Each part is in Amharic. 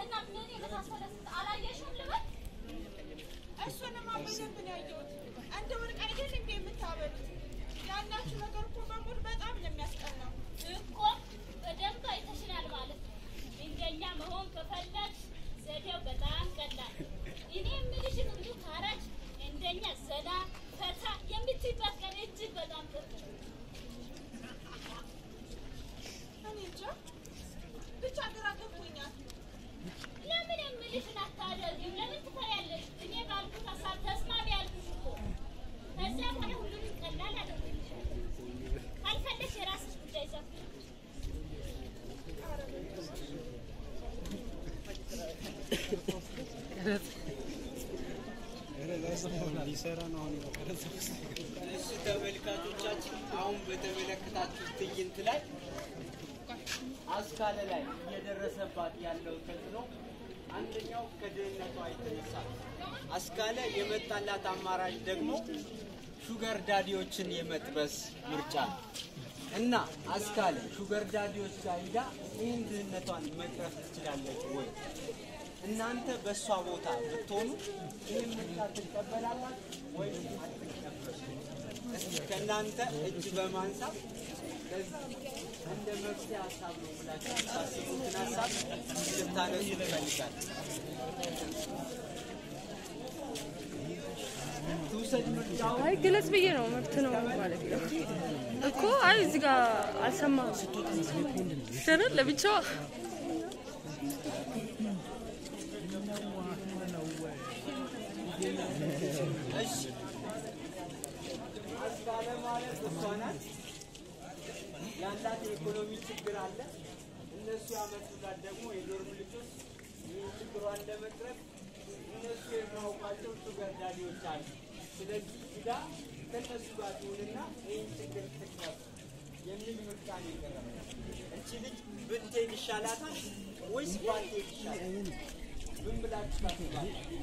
እና ምን የመሳሰለ ስንት አላየሽም ልበል? እሱንማ በደንብ ነው ያየሁት። እንደ ወርቅ አይደል እንዴ የምታበሉት? ያላችሁ ነገር እኮ በሙሉ በጣም ነው የሚያስቀናው። እኮ በደንብ አይተሽናል ማለት ነው። እንደኛ መሆን ከፈለግሽ ዘዴው በጣም ቀላል። እኔ የምልሽን ሁሉ ካረች እንደኛ ዘና ፈታ የምትይበት ቀን እጅግ በጣም ቅርብ ነው። እኔ እንጃ ብቻ ግራ ገብቶኛል። ለምን የምልሽን አታደርጊም? ለምን ትፈሪያለሽ? እኔ ባልኩት ሀሳብ ተስማሚ ያልኩሽ እኮ። ከዚያ በኋላ ሁሉንም ቀላል አደርግልሻለሁ። ካልፈለግሽ የራስሽ ጉዳይ ሰፊ ነው። እሺ ተመልካቾቻችን አሁን በተመለከታችሁት ትዕይንት ላይ አስካለ ላይ እየደረሰባት ያለው ተጽዕኖ አንደኛው ከድህነቷ የተነሳ ነው። አስካለ የመጣላት አማራጭ ደግሞ ሹገር ዳዲዎችን የመጥበስ ምርጫ ነው እና አስካለ ሹገር ዳዲዎች ጋር ሂዳ ይህን ድህነቷን መቅረፍ ትችላለች ወይ? እናንተ በእሷ ቦታ ብትሆኑ ይህን ምርጫ ትቀበላላችሁ ወይም አትቀበሉ? እስኪ ከእናንተ እጅ በማንሳት ለዚህ እንደ መፍትሄ ሀሳብ ነው ብላችሁ የምታስቡትን ሀሳብ ልታነሱ ትፈልጋል። ትውሰድ ምርጫውን አይ ግለጽ ብዬ ነው መብት ነው ማለት ነው እኮ። አይ እዚህ ጋር አልሰማም ስርን ለብቻዋ እሺ አስካለ ማለት እሷ ናት። ያላት የኢኮኖሚ ችግር አለ። እነሱ ያመጡላት ደግሞ የዶርም ልጆች ይህን ችግሯን ለመቅረፍ እነሱ የሚያውቋቸው ሹገር ዳዲዎች አሉ። ስለዚህ ሂዳ ከእነሱ ጋር ትሆንና ይህን ችግር ትቅረፍ የሚል ምርጫ ነው የቀረበው። እቺ ልጅ ብትሄድ ይሻላታል ወይስ ባትሄድ ይሻላል? ምን ብላችሁ ታስባላችሁ?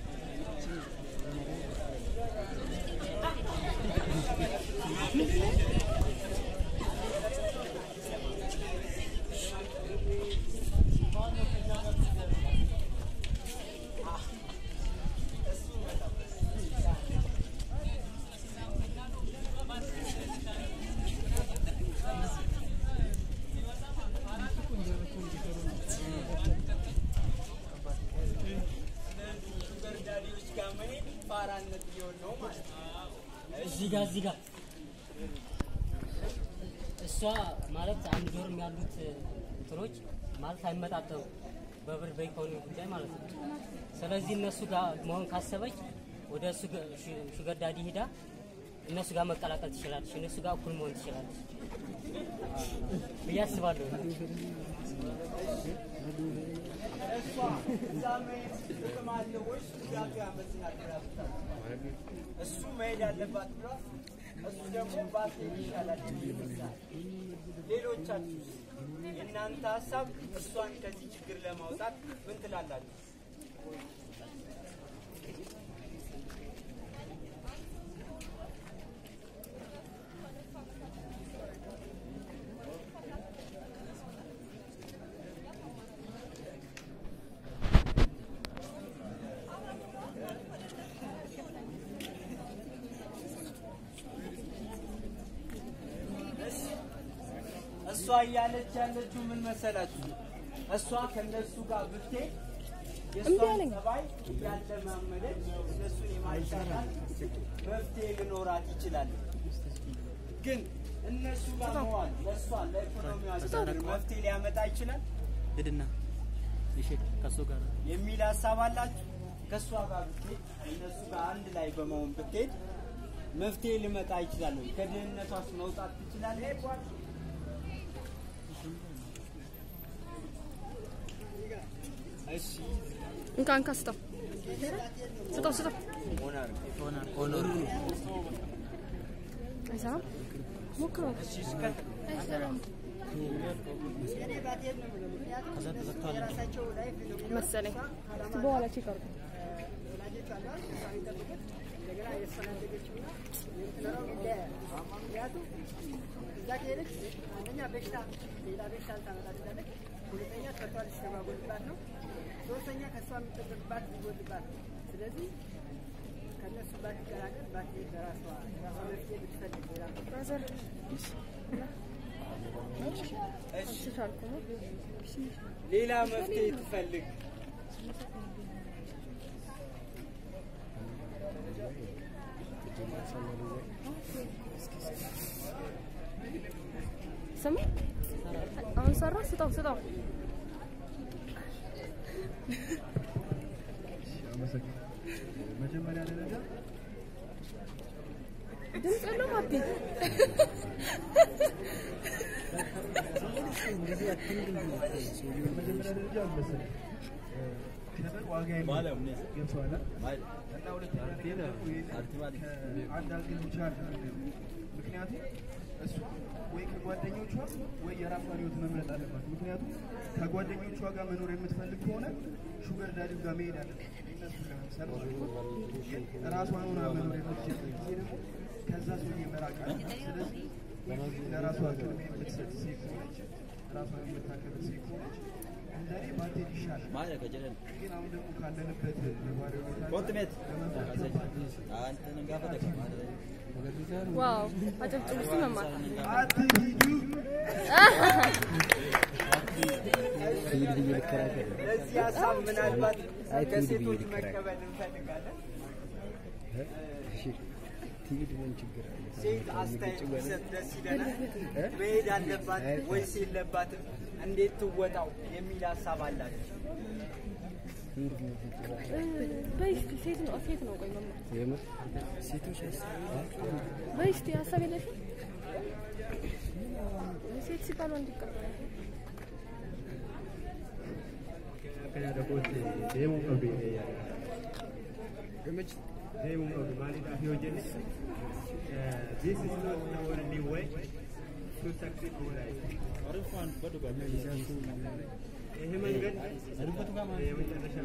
ሹገር ዳዲዎች ጋር መሄድ ፋራነት ሊሆን ነው ማለት ነው። እዚህ ጋር እዚህ ጋር እሷ ማለት አንድ ዶርም ያሉት እንትኖች ማለት አይመጣጠኑ በብር በኢኮኖሚ ጉዳይ ማለት ነው። ስለዚህ እነሱ ጋር መሆን ካሰበች ወደ ሹገር ዳዲ ሂዳ እነሱ ጋር መቀላቀል ትችላለች። እነሱ ጋር እኩል መሆን ትችላለች ብዬ አስባለሁ። እሷ እዛ መሄድ ጥቅም አለው ወይስ ጉዳቱ ያመዝናል ብላ ብታስብ? እሱ መሄድ አለባት ብሏል። እሱ ደግሞ ባትሄድ ይሻላል የሚል ይመስላል። ሌሎቻችሁ የእናንተ ሀሳብ እሷን ከዚህ ችግር ለማውጣት ምን ትላላችሁ? እሷ እያለች ያለችው ምን መሰላችሁ? እሷ ከነሱ ጋር ብትሄድ የእሷን ጸባይ እያለማመደች እነሱን የማሻሻል መፍትሄ ሊኖራት ይችላል። ግን እነሱ ጋር መዋል ለእሷ ለኢኮኖሚዋ ችግር መፍትሄ ሊያመጣ ይችላል ሂድና እሺ፣ ከሱ ጋር የሚል ሀሳብ አላችሁ? ከእሷ ጋር ብትሄድ እነሱ ጋር አንድ ላይ በመሆን ብትሄድ መፍትሄ ሊመጣ ይችላል ወይ? ከድህነቷስ መውጣት ትችላለች? እሺ እንካ እንካ ስጠው ስጠው ስጠው ሆናር ኦኖር አይሰራም ሞክረው አይሰራም ከዛ ተዘግቷል። መሰለኝ እስኪ በኋላ ቼክ አድርጉ እዛ ከሄደች አንደኛ በሽታ ሌላ በሽታ ልታመጣ ትችላለች። ሁለተኛ ከቷ ሊስተጓጎልባት ነው። የምትጠቀምባት ይጎልባል። ስለዚህ ከእነሱ ባትቀላቀል ባትሄድ በራሷ ራሷ መፍትሄ ብትፈልግ ሌላ ብራዘር እሺ አልቻልኩም። ሌላ መፍትሄ ትፈልግ። ስማ አሁን ሰራ ስጠው ስጠው መጀመሪያ ደረጃ ድምፅ የለውም አቤ መጀመሪያ ደረጃ መሰለኝ ሸጠር ዋጋ የለውም። ገብቶሃል? እና ሁለተኛ አንድ አንግል ብቻ አይደለም። ምክንያቱም እሱ ወይ ከጓደኞቿ ወይ የራሷን ህይወት መምረጥ አለባት። ምክንያቱም ከጓደኞቿ ጋር መኖር የምትፈልግ ከሆነ ሹገር ዳዲው ጋር መሄድ አለበት። እነሱ ጋር ለምሳሌ ግን ራሷን ሆና መኖር የምትችልበት ጊዜ ደግሞ ከዛ ሰውዬ መራቅ አለባት። ስለዚህ ለራሷ ቅድሚያ የምትሰጥ ሴት ከሆነች ራሷን የምታከብር ሴት ከሆነች እንደኔ ባትሄድ ይሻላል። ግን አሁን ደግሞ ካለንበት ነባራዊ ሁኔታ ዋው አጨብጭቡ እስኪ መማር አትሂዱ። ለዚህ ሀሳብ ምናልባት ከሴቶች መቀበል እንፈልጋለን። ሴት አስተያየት ቢሰጥ ደስ ይለናል። መሄድ አለባት ወይስ የለባትም? እንዴት ትወጣው የሚል ሀሳብ አላቸው። በይ እስኪ ሴት ነው ሴት ነው ቆይ መማር በይ እስኪ ሀሳብ የለሽም ሴት ሲባል ወንድ ይቀበላል Kana da kooti deemuu qabdi deemuu qabdi maaliidhaaf yoo jenne this is not the only way to succeed in life. ይሄ መንገድ የመጨረሻ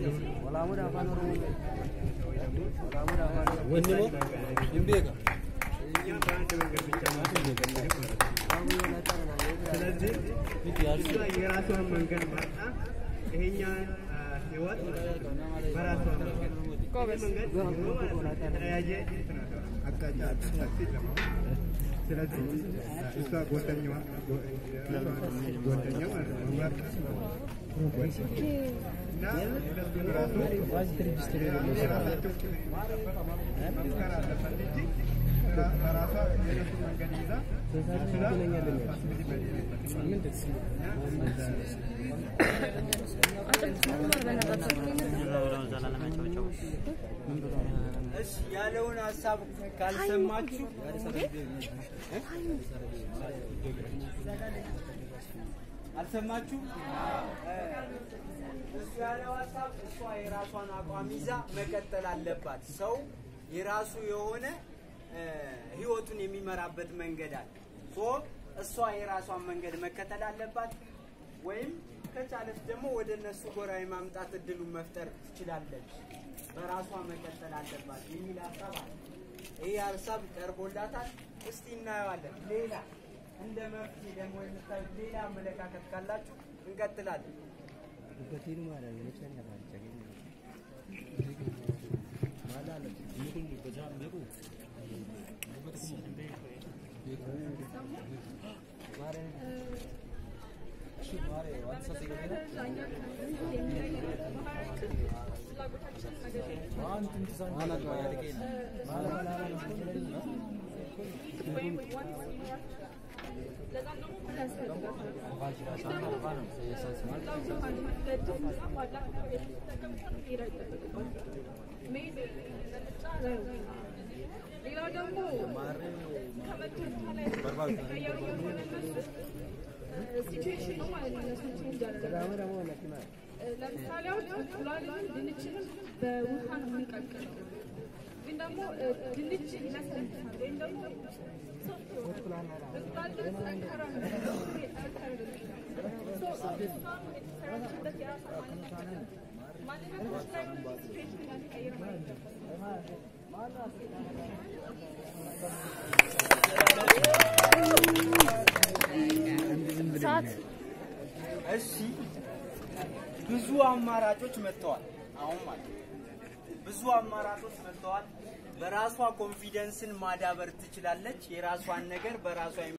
እኛ በአንድ መንገድ ብቻ ስለዚህ እሷ የራሷን መንገድ መርጣ ይሄኛን ህይወት በራሷ መንገድ ጎበዝ መንገድ ሆኖ ማለት ነው የተለያየ አቅጣጫ ሰፊ ለማለት ስለዚህ እሷ ጓደኛዋ ጓደኛ ማለት ነው መርጣ እና ሁለቱን ራሱ የራሳቸው መምከር አለበት እንጂ በራሷ የነሱ መንገድ ይዛ ስራ ፋሲሊቲ በሌለበት አጨብጭቡ መማር በእናታችሁ እሺ ያለውን ሀሳብ ካልሰማችሁ አልሰማችሁ? እሱ ያለው ሀሳብ እሷ የራሷን አቋም ይዛ መቀጠል አለባት። ሰው የራሱ የሆነ እ፣ ህይወቱን የሚመራበት መንገድ አለ። ሶ እሷ የራሷን መንገድ መከተል አለባት፣ ወይም ከቻለች ደግሞ ወደ እነሱ ጎራ የማምጣት እድሉን መፍጠር ትችላለች። በራሷ መቀጠል አለባት የሚል ሀሳብ አለ። ይህ ሀሳብ ቀርቦላታል። እስቲ እናየዋለን። ሌላ እንደ መፍትሄ ደግሞ የምታዩት ሌላ አመለካከት ካላችሁ እንቀጥላለን። ሌላው ደግሞ ሲቹዌሽን ነው ማለት ነው። እነሱን ቼንጅ አደረገ። ለምሳሌ አሁን እንቁላልንም ድንችንም በውሃ ነው የምንቀቅለው። ግን ደግሞ እ፣ ድንች ይለሰልሳል ወይም ደግሞ እንቁላል ደግሞ ጠንካራ ነው። ጠንካራ ነው። ሶ እሷ የተሰራችበት የራሷ ማንነት አለ። ማንነቶች ላይ ነው ሲቹዌሽን ያስቀይር ማለት ነው። ሰዓት እሺ ብዙ አማራጮች መጥተዋል። አሁን ማለት ነው። ብዙ አማራጮች መጥተዋል። በራሷ ኮንፊደንስን ማዳበር ትችላለች። የራሷን ነገር በራሷ